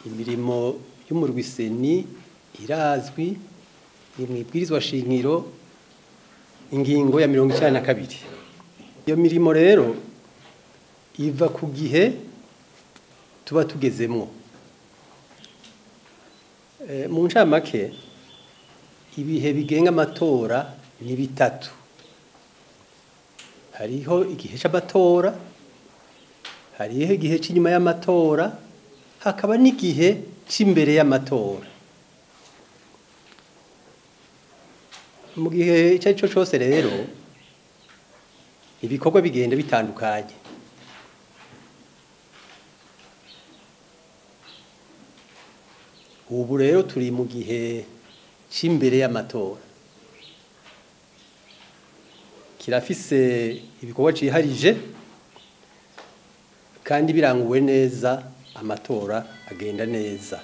imirimo y'umurwiseni irazwi ni mu ibwirizwa shingiro ingingo ya mirongo icyenda na kabiri iyo mirimo rero iva ku gihe tuba tugezemwo Eh, mu ncamake ibihe bigenga amatora ni bitatu hariho igihe c'amatora hariho igihe c'inyuma y'amatora hakaba n'igihe c'imbere y'amatora mu gihe icyo ari cyo cyose rero ibikorwa bigenda bitandukanye ubu rero turi mu gihe cy'imbere y'amatora kirafise ibikorwa ciharije kandi biranguwe neza amatora agenda neza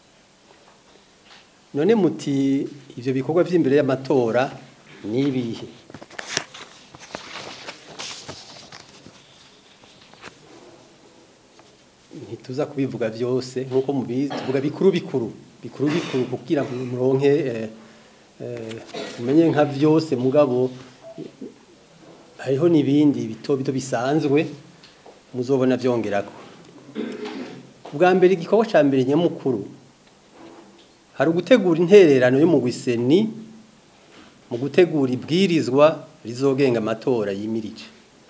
none muti ivyo bikorwa vy'imbere y'amatora ni ibihe ntituza kubivuga byose nk'uko mubizi tuvuga bikuru bikuru bikuru bikuru kugira ngo muronke eh, eh, umenye nka vyose mugabo hariho n'ibindi bito bito bisanzwe muzobona vyongerako ubwa mbere igikorwa ca mbere nyamukuru hari ugutegura intererano yo mu gwiseni mu gutegura ibwirizwa rizogenga amatora yimirije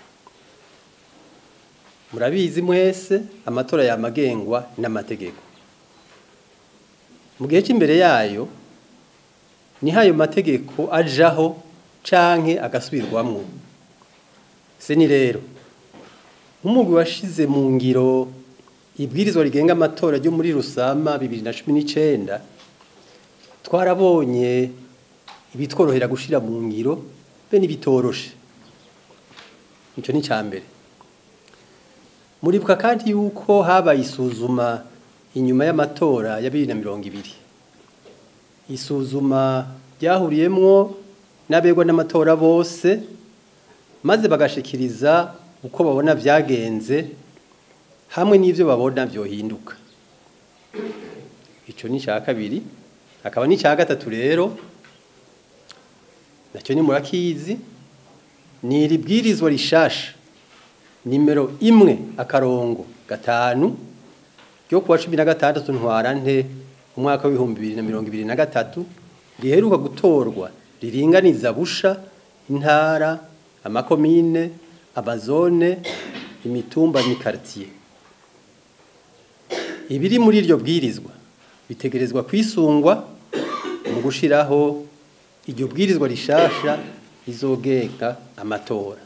murabizi mwese amatora yamagengwa n'amategeko mu gihe cy'imbere yayo niho ayo mategeko ajaho canke agasubirwamwo se ni rero nk'umugwi washize mu ngiro ibwirizwa rigenga amatora ryo muri rusama bibiri na cumi n'icenda twarabonye ibitworohera gushira mu ngiro be n'ibitoroshe ico ni mbere muribuka kandi yuko habaye isuzuma inyuma y'amatora ya bibiri na mirongo ibiri isuzuma ryahuriyemwo n'abegwa n'amatora bose maze bagashikiriza uko babona vyagenze hamwe n'ivyo babona vyohinduka ico ni ca kabiri akaba ni ca gatatu rero nacyo ni murakizi ni iri bwirizwa rishasha nimero imwe akarongo gatanu ryo kuwa cumi na gatandatu ntwarante umwaka w'ibihumbi bibiri na mirongo ibiri na gatatu riheruka gutorwa riringaniza busha intara amakomine amazone imitumba n'ikartiye ibiri muri iryo bwirizwa bitegerezwa kwisungwa mu gushiraho iryo bwirizwa rishasha rizogenga amatora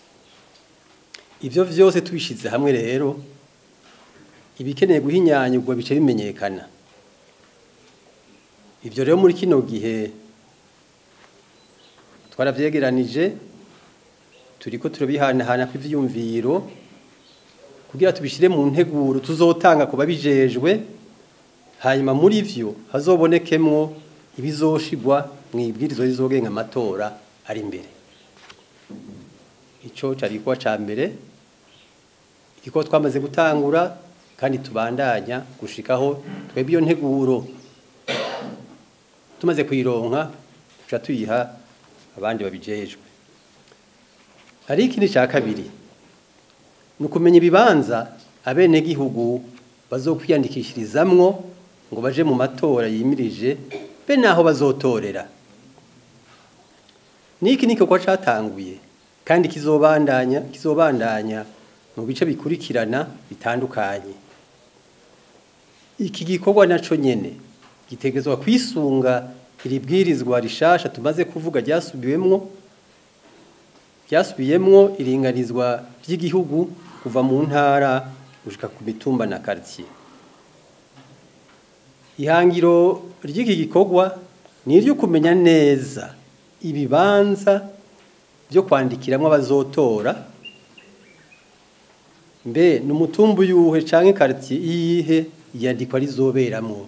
ivyo vyose tubishize hamwe rero ibikeneye guhinyanyurwa bice bimenyekana ivyo rero muri kino gihe twaravyegeranije turiko turabihanahana kw'ivyumviro kugira tubishire mu nteguro tuzotanga ku babijejwe hanyuma muri vyo hazobonekemwo ibizoshigwa mu ibwirizwa rizogenga amatora ari imbere ico cari igikorwa ca mbere igikorwa twamaze gutangura kandi tubandanya gushikaho twebwe iyo nteguro tumaze kuyironka tuca tuyiha abandi babijejwe hari ikindi ca kabiri ni ukumenya ibibanza abenegihugu bazokwiyandikishirizamwo ngo baje mu matora yimirije be naho bazotorera niki ni igikorwa catanguye kandi kizobandanya kizobandanya mu bice bikurikirana bitandukanye iki gikorwa naco nyene gitegezwa kwisunga iri bwirizwa rishasha tumaze kuvuga ryasubiwemwo ryasubiyemwo iringanizwa ry'igihugu kuva mu ntara gushika ku mitumba na quartier ihangiro ry'iki gikorwa ni iryo kumenya neza ibibanza byo kwandikiramwo abazotora mbe ni umutumba uyuhe canke quartier iyihe iyandikwa rizoberamwo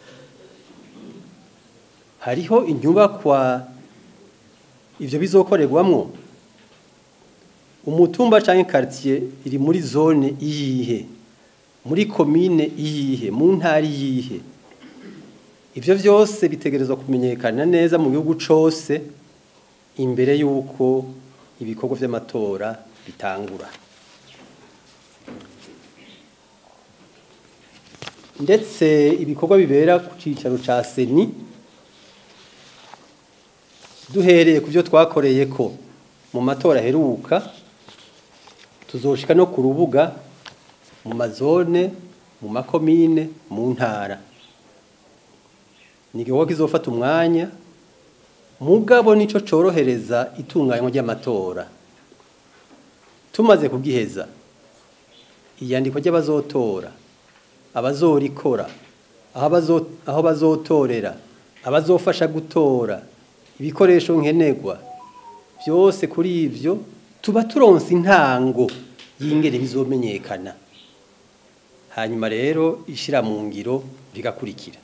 hariho inyubakwa ivyo bizokorerwamwo umutumba canke quartier iri muri zone iyihe muri komine iyihe mu ntara iyihe ivyo vyose bitegerezwa kumenyekana neza mu gihugu cose imbere y'uko ibikorwa vy'amatora bitangura ndetse ibikorwa bibera ku cicaro ca seni duhereye ku byo twakoreye ko mu matora aheruka tuzoshika no ku rubuga mu mazone mu makomine mu ntara ni igikorwa kizofata umwanya mugabo nico corohereza itunganywa ry'amatora tumaze kugiheza iyandikwa ry'abazotora abazorikora aho bazo- aho bazotorera abazofasha gutora ibikoresho nkenerwa byose kuri ivyo tuba turonse intango y'ingene bizomenyekana hanyuma rero ishira mu ngiro bigakurikira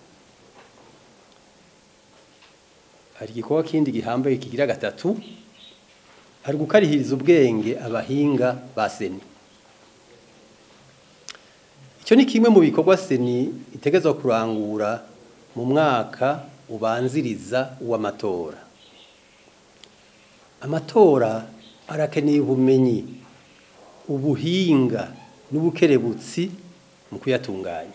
hari igikorwa kindi gihambaye kigira gatatu hari gukarihiriza ubwenge abahinga ba seni icyo ni kimwe mu bikorwa seni itegezwa kurangura mu mwaka ubanziriza uw'amatora amatora arakeneye ubumenyi ubuhinga n'ubukerebutsi mu kuyatunganya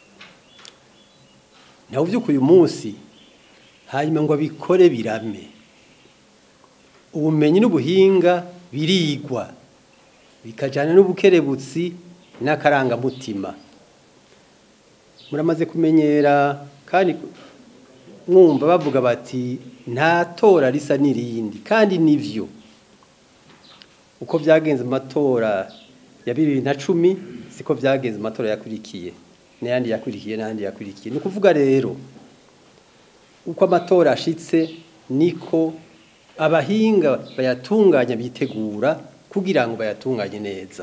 nawe uvyuka uyu munsi hanyuma ngo abikore birame ubumenyi n'ubuhinga birigwa bikajana n'ubukerebutsi n'akarangamutima muramaze kumenyera kandi mwumva bavuga bati nta tora risa n'irindi kandi nivyo uko vyagenze mu matora ya bibiri na cumi siko vyagenze mu matora yakurikiye n'ayandi yakurikiye n'ayandi yakurikiye ni ukuvuga rero uko amatora ashitse niko abahinga bayatunganya bitegura kugira ngo bayatunganye neza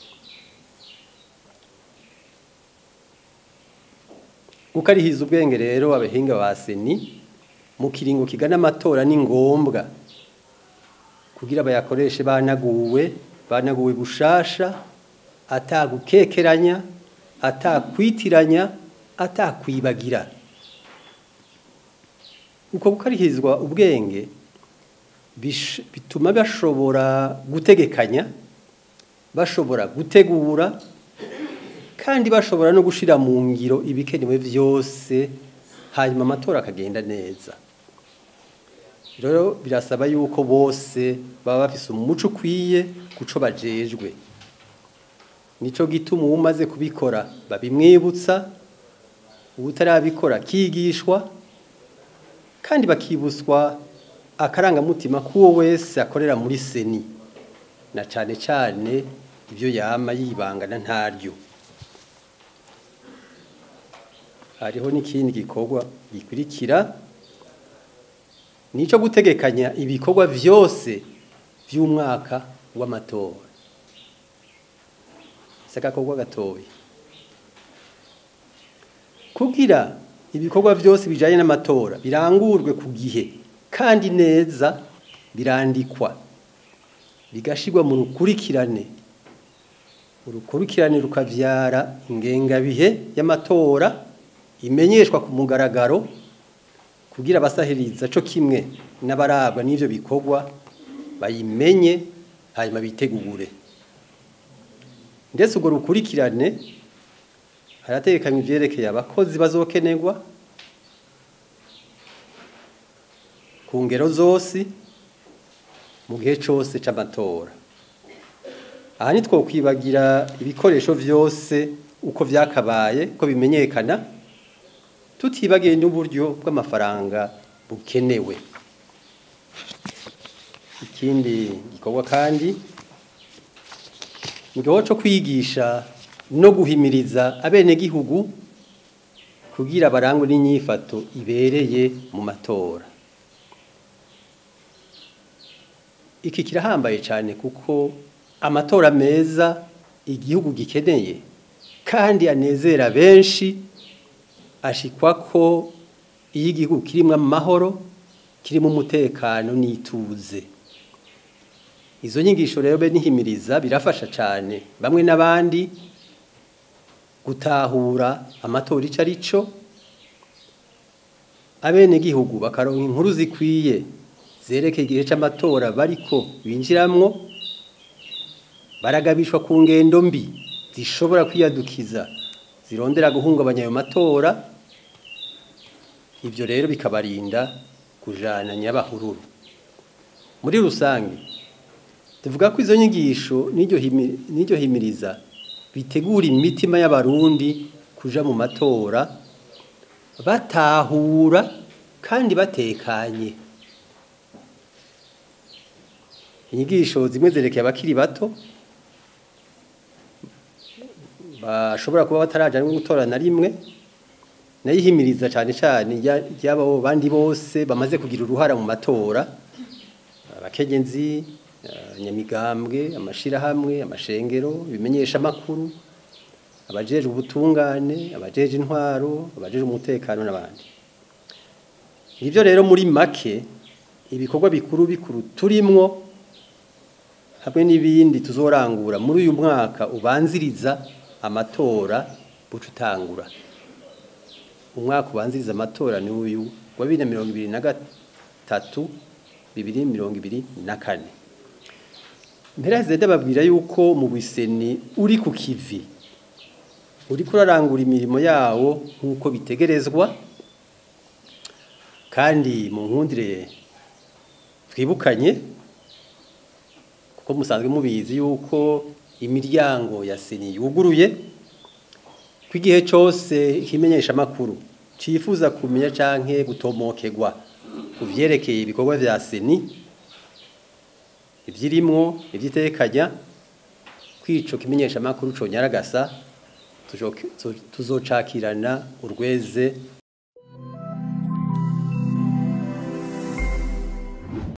gukarihiza ubwenge rero abahinga ba seni mu kiringo kigana amatora ni ngombwa kugira bayakoreshe banaguwe banaguwe bushasha atagukekeranya atakwitiranya atakwibagira uko gukarihizwa ubwenge bish- bituma bashobora gutegekanya bashobora gutegura kandi bashobora no gushira mu ngiro ibikenewe vyose hanyuma amatora akagenda neza rero birasaba yuko bose baba bafise umuco ukwiye kuco bajejwe nico gituma uwumaze kubikora babimwibutsa uwutarabikora akigishwa kandi bakibutswa akarangamutima k'uwo wese akorera muri seni na cane cane ibyo yama yibangana ntaryo hariho n'ikindi gikorwa gikurikira nico gutegekanya ibikorwa vyose vy'umwaka w'amatora sagakorwa gatoya kugira ibikorwa vyose bijanye n'amatora birangurwe ku gihe kandi neza birandikwa bigashirwa mu rukurikirane urukurikirane rukavyara ingengabihe y'amatora imenyeshwa ku mugaragaro kugira abasahiriza co kimwe n'abarabwa n'ivyo bikorwa bayimenye hanyuma bitegure ndetse urwo rukurikirane harategekanywa ivyerekeye abakozi bazokenerwa ku ngero zose mu gihe cose c'amatora aha ntitwokwibagira ibikoresho vyose uko vyakabaye ko bimenyekana tutibagiye n'uburyo bw'amafaranga bukenewe ikindi gikorwa kandi ni igikorwa co kwigisha no guhimiriza abenegihugu kugira barangwe n'inyifato ibereye mu matora iki kirahambaye cyane kuko amatora meza igihugu gikeneye kandi anezera benshi ashikwa ko iyo igihugu kirimo amahoro kirimo umutekano n'ituze izo nyigisho rero be nihimiriza birafasha cyane bamwe n'abandi gutahura amatora ico ari cyo abenegihugu bakaronka inkuru zikwiye zerekeye igihe c'amatora bariko binjiramwo baragabishwa ku ngendo mbi zishobora kwiyadukiza zirondera guhungabanya ayo matora ivyo rero bikabarinda kujana nyabahururu muri rusange tuvuga ko izo nyigisho n'iryo himi- n'iryo himiriza bitegura imitima y'abarundi kuja mu matora batahura kandi batekanye inyigisho zimwe zerekeye abakiri bato bashobora kuba bataraja no gutora na rimwe nayihimiriza cyane cyane ry'abo bandi bose bamaze kugira uruhara mu matora abakenyezi nyamigambwe amashirahamwe amashengero ibimenyesha makuru abajeje ubutungane abajeje intwaro abajeje umutekano n'abandi ivyo rero muri make ibikorwa bikuru bikuru turimwo hamwe n'ibindi tuzorangura muri uyu mwaka ubanziriza amatora buca utangura umwaka ubanziriza amatora ni uyu wa bibiri na mirongo ibiri na gatatu bibiri mirongo ibiri na kane mpera zenda babwira yuko mu biseni uri ku kivi uri kurarangura imirimo yawo nk'uko bitegerezwa kandi mu nkundire twibukanye kuko musanzwe mubizi yuko imiryango ya seni yuguruye ko igihe cyose ikimenyesha amakuru cyifuza kumenya canke gutomokerwa ku vyerekeye ibikorwa vya seni ivyirimwo ivyitekanya kwico kimenyesha amakuru conyaragasa tuzocakirana urweze